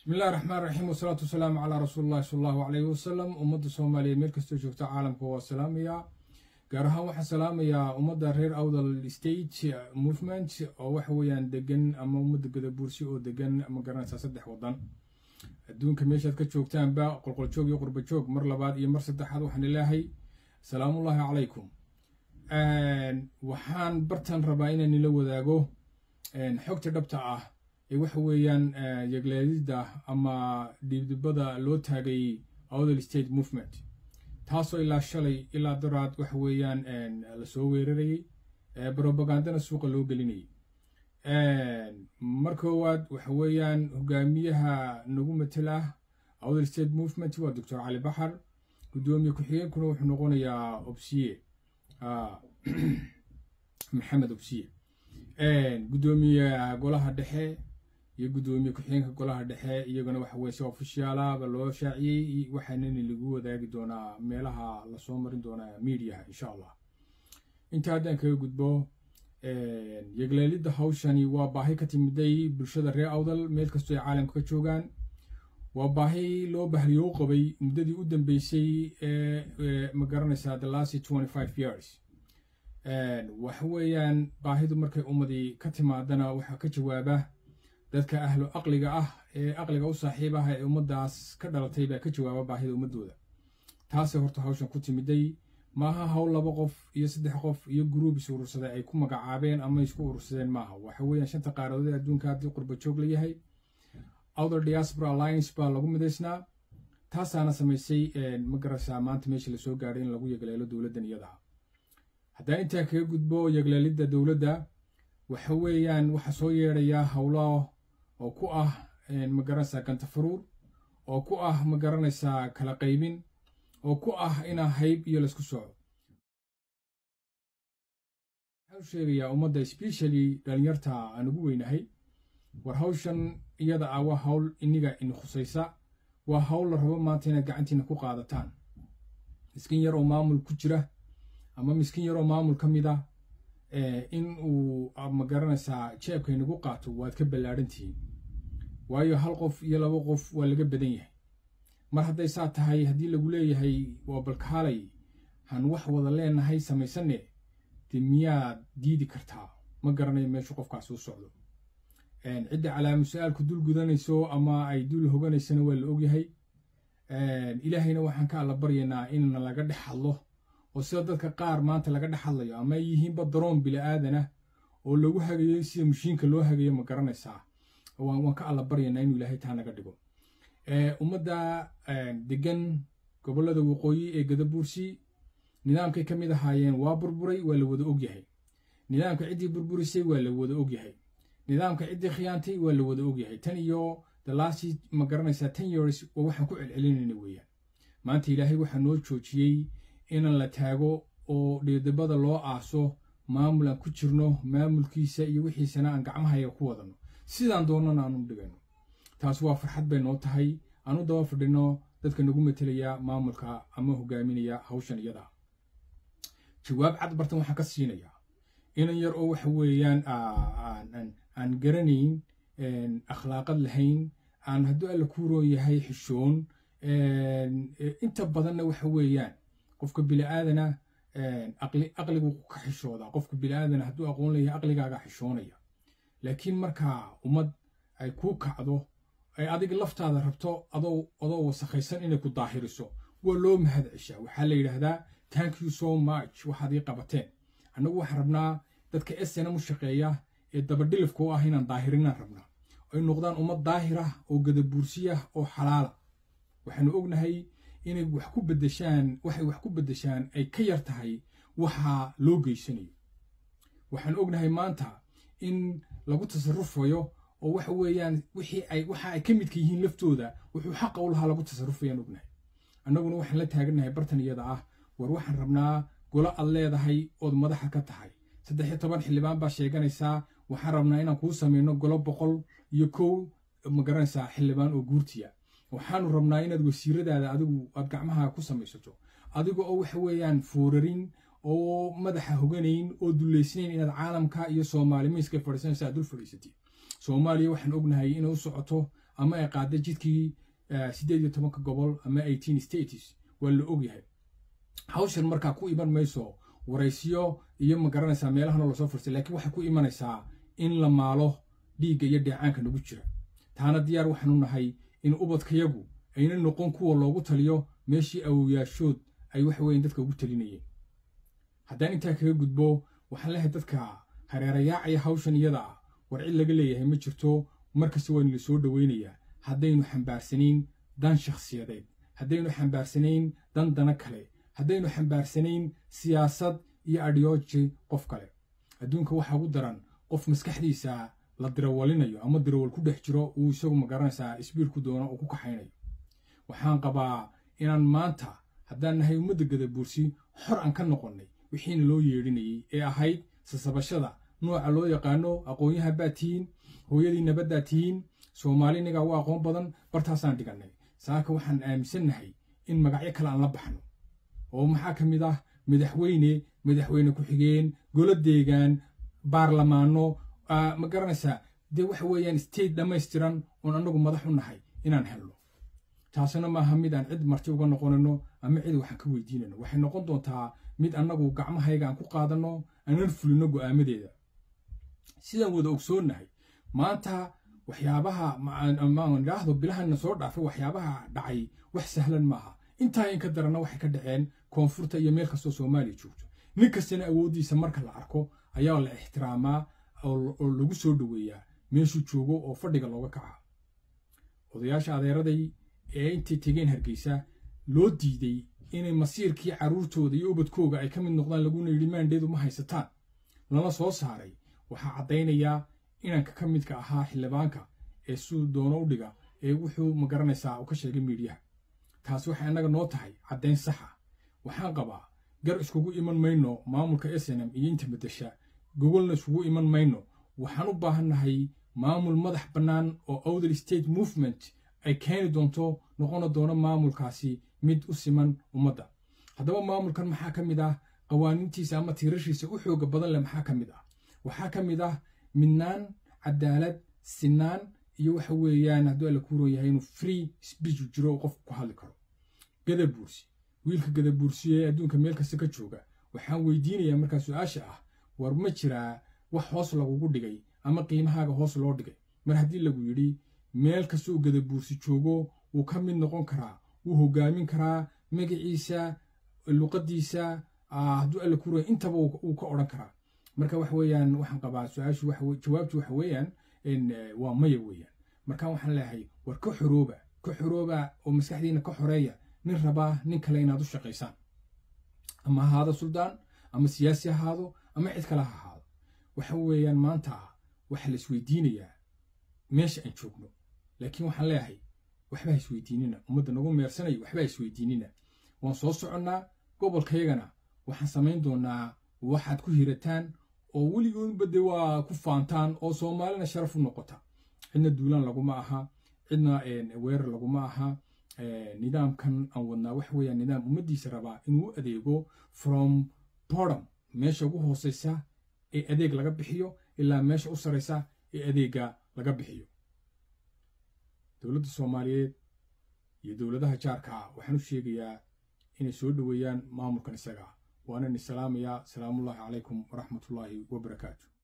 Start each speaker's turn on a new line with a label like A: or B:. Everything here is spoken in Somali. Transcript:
A: bismillahi raxmaan raxiim wasalaatu wasalaamu calaa rasuulillahi sala allahu calayhi wasalam ummadda soomaaliyeed meel kastoo joogta caalamka waa salaamayaa gaar ahaan waxaan salaamayaa ummadda reer awdal state movement oo waxa weeyaan degan ama ummadda gadabuursi oo degan ma garanaysaa saddex waddan adduunka meeshaad ka joogtaanba qolqoljoog iyo qurbajoog mar labaad iyo mar saddexaad waxaan ilaahay salaamullaahi calaykum waxaan bartan rabaa inaan nila wadaago xogta dhabta ah ee waxa weeyaan yegleedida ama dhiibdibada loo taagay awdal state movement taasoo ilaa shalay ilaa daraad waxa weeyaan lasoo weerarayey brobagandana suuqa loo gelinayay mar koowaad waxa weeyaan hogaamiyaha nagu matel ah awdal state movement waa doctor cali baxar guddoomiye ku-xigeenkuna wuxuu noqonayaa obsiye maxamed obsiye guddoomiyaha golaha dhexe iyo guddoomiye ku-xigeenka golaha dhexe iyaguna waxa weye si ofishaalaba loo shaaciyey waxaanani lagu wadaagi doonaa meelaha lasoo marin doonaa mediaha insha allah inta haddaan kaga gudbo yegleelidda hawshani waa baahi ka timiday bulshada reer awdal meel kastoo ay caalamka ka joogaan waa baahi loo bahriyo u qabay muddadii u dambeysay ee ma garanaysaa the last twenty five years waxa weeyaan baahidu markay ummadii ka timaadana waxaa ka jawaaba dadka ahlu aqliga ah ee aqliga u saaxiib ah ee ummaddaas ka dhalatay baa ka jawaaba baahida ummadooda taasay horta hawshan ku timiday maaha hawl laba qof iyo saddex qof iyo gruub is urursaday ay ku magacaabeen ama isku urursadeen maaha waxa weeyaan shanta qaaradood ee adduunka haddii qurba joog la yahay outer diaspora alliance baa lagu midaysnaa taasaana samaysay ma garaysaa maanta meesha lasoo gaadhay in lagu yegleelo dowladdan iyadaha haddaan intaa kaga gudbo yegleelidda dowladda waxa weeyaan waxaa soo yeedhayaa howlo oo ku ah ma garanaysaa gantafaruur oo ku ah ma garanaysaa kala qaybin oo ku ah inaa hayb iyo laysku soco waxaan u sheegayaa ummadda especially dhalinyarta aan ugu weynahay war hawshan iyada ah waa hawl iniga in khusaysa waa hawl la rabo maanta inaad gacantiina ku qaadataan miskiin yar oo maamul ku jira ama miskiin yaroo maamul ka mid ah in uu ma garanaysaa jeebka inagu qaato waad ka ballaadhan tihiin waayo hal qof iyo laba qof waa laga badan yahay mar hadday saa tahay haddii lagu leeyahay waa balkaalay han wax wada leenahay samaysanne dee miyaad diidi kartaa ma garanayo meeshu qofkaas u socdo cidda calaamu su-aalku dul gudanayso ama ay dul hoganaysana waa la ogyahay ilaahayna waxaan ka alla baryaynaa inna laga dhex hadlo oo sida dadka qaar maanta laga dhex hadlayo ama ay yihiinba daroon bila'aadanah oo lagu hagayo sida mashiinka loo hagayo ma garanaysaa waan ka alla baryaynaa inuu ilaahay taa naga dhigo ummadda degan gobollada waqooyi ee gadabuursi nidaamkay ka mid ahaayeen waa burburay waa la wada ogyahay nidaamka ciddii burburisay waa la wada ogyahay nidaamka ciddii khiyaantay waa la wada ogyahay tan iyo the last ma garanaysaa ten years waa waxaan ku celcelinayna weeyaan maanta ilaahay waxaa noo joojiyey inaan la taago oo dhiidibada loo aaso maamul aan ku jirno maamulkiisa iyo wixiisana aan gacmahaya ku wadano sidaan doonnana aanu dhigano taas waa farxad bay noo tahay aanu daba fadhino dadka nagu matelaya maamulka ama hogaaminaya hawshan iyada jawaab cad bartan waxaan ka siinayaa inan yar oo waxa weeyaan aan garanayn akhlaaqad lahayn aan hadduu alla ku roon yahay xishoon inta badanna waxa weeyaan qofka biliaadana aqligu ka xishoodaa qofka biliaadana hadduu aqoon leeyahay aqligaaga xishoonaya laakiin markaa ummad ay kuu kacdo ay adiga laftaada rabto adoo wasakhaysan inay ku daahiriso waa loo mahad ceshaa waxaa la yidhaahdaa thank you so much waxaad ii qabateen annagu waxaan rabnaa dadka snm u shaqeeya ee dabadhilifka u ah inaan daahirinaan rabnaa ay noqdaan ummad daahirah oo gadabuursiyah oo xalaala waxaanu ognahay inay wax ku bedeshaan waxay wax ku beddeshaan ay ka yar tahay waxaa loo geysanayo waxaan ognahay maanta in lagu tasarufayo oo waxa weeyaan wixii ay waxa ay ka midka yihiin laftooda wuxuu xaqa u lahaa lagu tasarufayaan ognahay annaguna waxaan la taagannahay bartan iyada ah war waxaan rabnaa golo aad leedahay ood madaxa ka tahay saddex iyo toban xildhibaan baa sheeganaysaa waxaan rabnaa inaan kuu samayno golo boqol iyo kow ma garanaysaa xildhibaan oo guurtiya waxaanu rabnaa inaad wasiiradaada adigu aad gacmaha ku samaysato adiga oo waxa weeyaan foorarin oo madaxa hoganayn oo dullaysnayn inaad caalamka iyo soomaali miiska fadhiisanaysa aad dul fadhiisatid soomaaliya waxaan ognahay inay u socoto ama ay qaada jidkii siddeed iyo tobanka gobol ama eighteen states waa la ogyahay hawshan markaa ku iman mayso waraysiyo iyo ma garanaysaa meelahana lasoo fursay laakiin waxay ku imanaysaa in la maalo dhiigga iyo dheecaanka nagu jira taana diyaar waxaanu nahay in ubadkayagu ayna noqon kuwa loogu taliyo meeshii awowyaashood ay waxa weyan dadka ugu talinayeen haddaan intaa kaga gudbo waxaan leehay dadka hareerayaacaya hawshan iyada ah war cid laga leeyahay ma jirto markasta waynu la soo dhoweynayaa haddaynu xambaarsanayn dan shakhsiyadeed haddaynu xambaarsanayn dan dana kale haddaynu xambaarsanayn siyaasad iyo adhiyooji qof kale adduunka waxaa ugu daran qof maskaxdiisa la dirawalinayo ama dirawal ku dhex jiro uu isagu magaranaysaa isbiirku doono uu ku kaxaynayo waxaan qabaa inaan maanta haddaan nahay ummadda gadabuursi xor aan ka noqonnay wixiina loo yeedhinayey ee ahayd sasabashada nooca loo yaqaano aqoonyaha baa tihiin hooyadii nabaddaa tihiin soomaali inagaa u aqoon badan bartaasaan dhigannay saaka waxaan aaminsannahay in magacyo kale aan la baxno oo maxaa ka mid ah madaxweyne madaxweyne ku-xigeen golo deegaan baarlamaano ma garanaysaa dee waxa weeyaan state dhammaystiran oon annagu madax u nahay inaan helno taasina maaha mid aan cid marti uga noqonayno ama cid waxaan ka weydiinayno waxay noqon doontaa mid annagu gacmahayga aan ku qaadanno aanan fulino go'aamadeeda sidaan wada ogsoonnahay maanta waxyaabaha idhaahdo bilahana soo dhaafay waxyaabaha dhacay wax sahlan maaha intaa in ka daranna waxay ka dhaceen koonfurta iyo meel kastoo soomaaliya joogto nin kastana awooddiisa marka la arko ayaa la ixtiraamaa oo lagu soo dhoweeyaa meeshuu joogo oo fadhiga looga kaca odayaasha adeeraday ee intay tegeen hargeysa loo diiday inay masiirkii carruurtooda iyo ubadkooga ay ka mid noqdaan laguna yidhi maandheedu ma haysataan lana soo saaray waxaa caddaynayaa inanka ka midka ahaa xildhibaanka ee siduu doono u dhiga ee wuxuu ma garanaysaa uu ka sheegay miidhiyaha taasi waxay annaga noo tahay caddayn saxa waxaan qabaa gar iskugu iman mayno maamulka snm iyo inta beddesha gogolna iskugu iman mayno waxaan u baahannahay maamul madax bannaan oo outer state movement ay keeni doonto noqona doono maamulkaasi mid u siman ummadda haddaba maamulkan maxaa ka mid ah qawaaniintiisa ama tiirashiisa u xooga badan leh maxaa ka mid ah waxaa ka mid ah midnaan cadaalad sinaan iyo waxa weeyaan hadduu alla ku roon yahay inuu free speech jiro oo qofku ku hadli karo gadabuursi wiilka gadabuursiye ee adduunka meel kasta ka jooga waxaan weydiinayaa markaa su-aasha ah war ma jiraa wax hoos lagugu dhigay ama qiimahaaga hoos loo dhigay mar haddii lagu yidhi meel kasta uu gadabuursi joogo wuu ka mid noqon karaa wuu hogaamin karaa magaciisa luqadiisa hadduu alla ku roon intaba uu ka odhan karaa marka waxa weeyaan waxaan qabaa su-aashu jawaabtu waxa weeyaan waa maya weeyaan marka waxaan leeyahay war ka xorooba ka xorooba oo maskaxdiina ka xoreeya nin rabaa nin kale inaad u shaqaysaan ama ahaado suldaan ama siyaasi ahaado ama cid kale ha ahaado waxa weeyaan maanta waxa la isweydiinayaa meesha aan joogno laakiin waxaan leeyahay waxba ha isweydiinina ummadda nagu meersanayo waxba ha isweydiinina waan soo soconnaa gobolkaygana waxaan samayn doonaa waxaad ku hirataan oo weligoodba de waa ku faantaan oo soomaalina sharaf u noqota cidna duulaan laguma aha cidna weerar laguma aha nidaamkan aan wadnaa waxa weeyaan nidaam ummaddiisa rabaa inuu u adeego from bordom meesha ugu hooseysa ee adeeg laga bixiyo ilaa meesha u saraysa ee adeega laga bixiyo dowladda soomaaliyeed iyo dowladaha jaarka waxaan u sheegayaa inay soo dhoweeyaan maamulkan isaga waana ni salaamayaa salaamullaahi calaykum waraxmatullaahi wabarakaatu